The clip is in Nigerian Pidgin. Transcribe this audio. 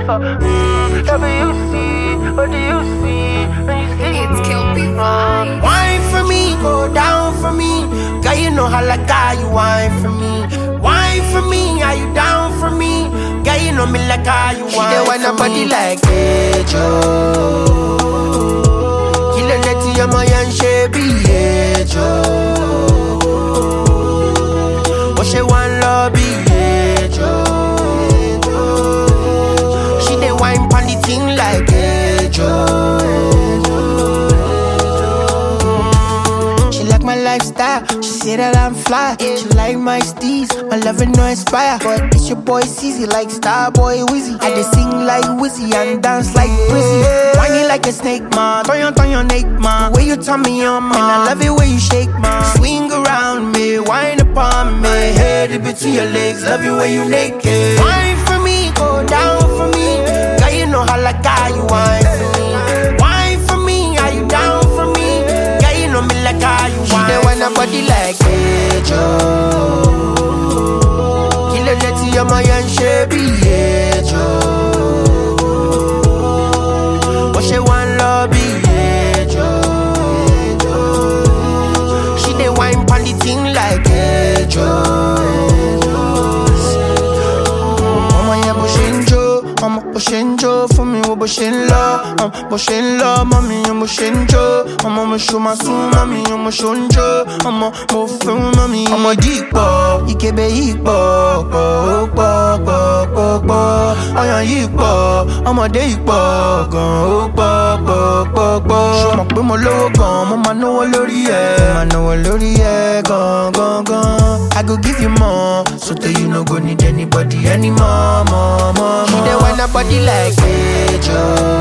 for mm, WC, what do you see when you see It's me? Kelpie Vibes. Wine for me, go down for me. Girl, you know how like how you wine for me. Wine for me, are you down for me? Girl, you know me like how you wine She want a body like Ejo. Kill a letty, I'm a young shabby Ejo. What she want, lobby Ejo. She dey wine pon the thing like Ejo. She like my lifestyle. She say that I'm fly. She like my steez. My loving no inspire. But it's your boy Cezy like Starboy Wizzy. I dey sing like Wizzy and dance like Brizzy. Whiny like a snake, man. Turn on, turn your neck, man. Way you turn me on, man. I love it when you shake, man. Swing around me, wine upon me. Head in between your legs, love you when you naked. Wine for me, go down for me. Girl, you know how like how you wine for me. Wine for me, are you down for me? Girl, you know me like how you wine. She dey want a body like Ejo. Kill a letty, I'm a young shabby Ejo. What she want, lobby Ejo. She dey wine pon the thing like Ejo. ọmọ yẹn bó ṣe ń jó ọmọ bó ṣe ń jó fún mi wo bó ṣe ń lọ ọmọ bó ṣe ń lọ ọmọ mi yẹn bó ṣe ń jó ọmọ mo ṣo máa sún mọ́ mi yẹn mo ṣo ń jó ọmọ mo fẹ́ mọ́ mi. ọmọdé ìpọ̀ ìkébé yìí pọ̀ pọ̀ ó pọ̀ pọ̀ pọ̀ pọ̀ ọyàn yìí pọ̀ ọmọdé ìpọ̀ gan ó pọ̀ pọ̀ pọ̀ pọ̀. ṣọmọ pé mo lówó gan mo máa náwó lórí ẹ̀ máa náwó lórí ẹ̀ gan gan gan. I go give you more so that you no go need anybody anymore more more more. She dey want a body like Ejo.